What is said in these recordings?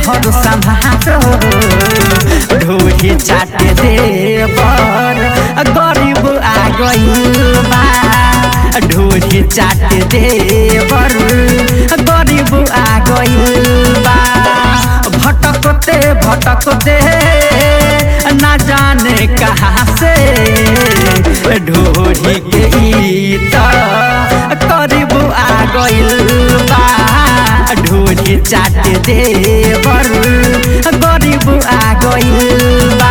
हर संभारो ढोरी चाटे देवर गरीब आ गइल बा ढोरी चाटे देवर गरीब आ गइल बा भटकते भटकते ना जाने कहाँ से ढोरी के ईत करीब आ गइल बा ढोरी चाट देवर गरीब आ गइल बा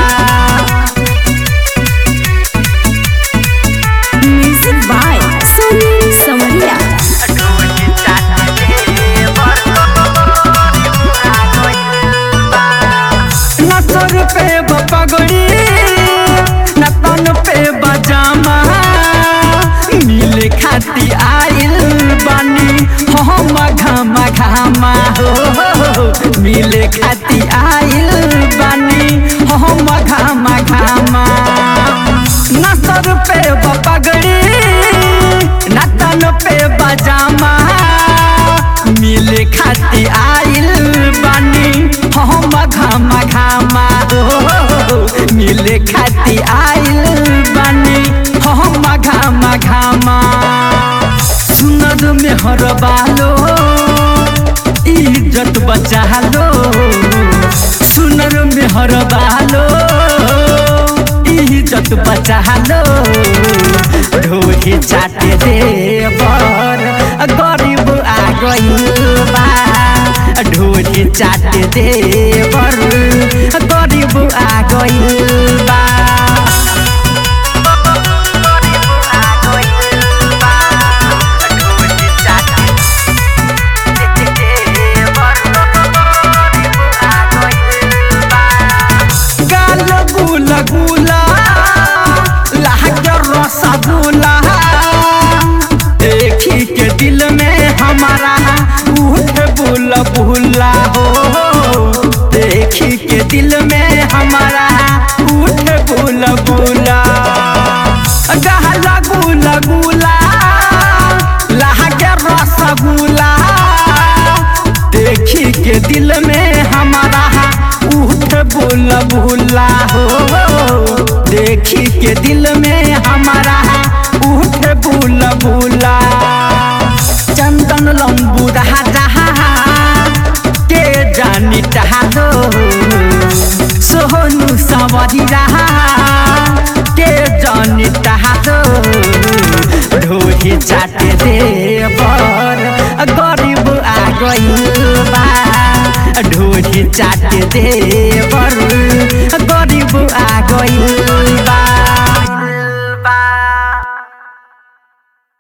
Music by Sunil Samaria. ढोरी चाट देवर गरीब आ गइल बा न सर पे पगड़ी न तन पे बजामा मिले खाती आइल बानी हम घामा घामा हो मिले खाती आइल बानी हम घामा घामा न सर पे पगड़ी न तन पे बजामा मिले खाती आइल बानी हम घामा घामा हो मिले खाती आइल बानी हम घामा घामा सुनर में हर बालो इज्जत बचा लो सुनर में हर बालो इज्जत बचा लो ढोरी चाटे देवर गरीब आ गइल बा ढोरी चाटे देवर गरीब आ गइल बा गाल गुला गुला लागे रसगुल्ला देखी के दिल में हमारा उठ बुला बुला हो देखी के दिल में हमारा उठ बुला बुला गहला गुला गुला लागे रसगुल्ला देखी के दिल में हमारा उठ बुला बुला हो देखी के दिल में हमारा उठ बुला बुला चंदन लंबू रहा रहा के जानी चाहो सोहनु सवारी रहा के जानी चाहो ढोरी चाटे देवर गरीब आ गइल बा ढोरी चाटे देवर गरीब आ गइल बा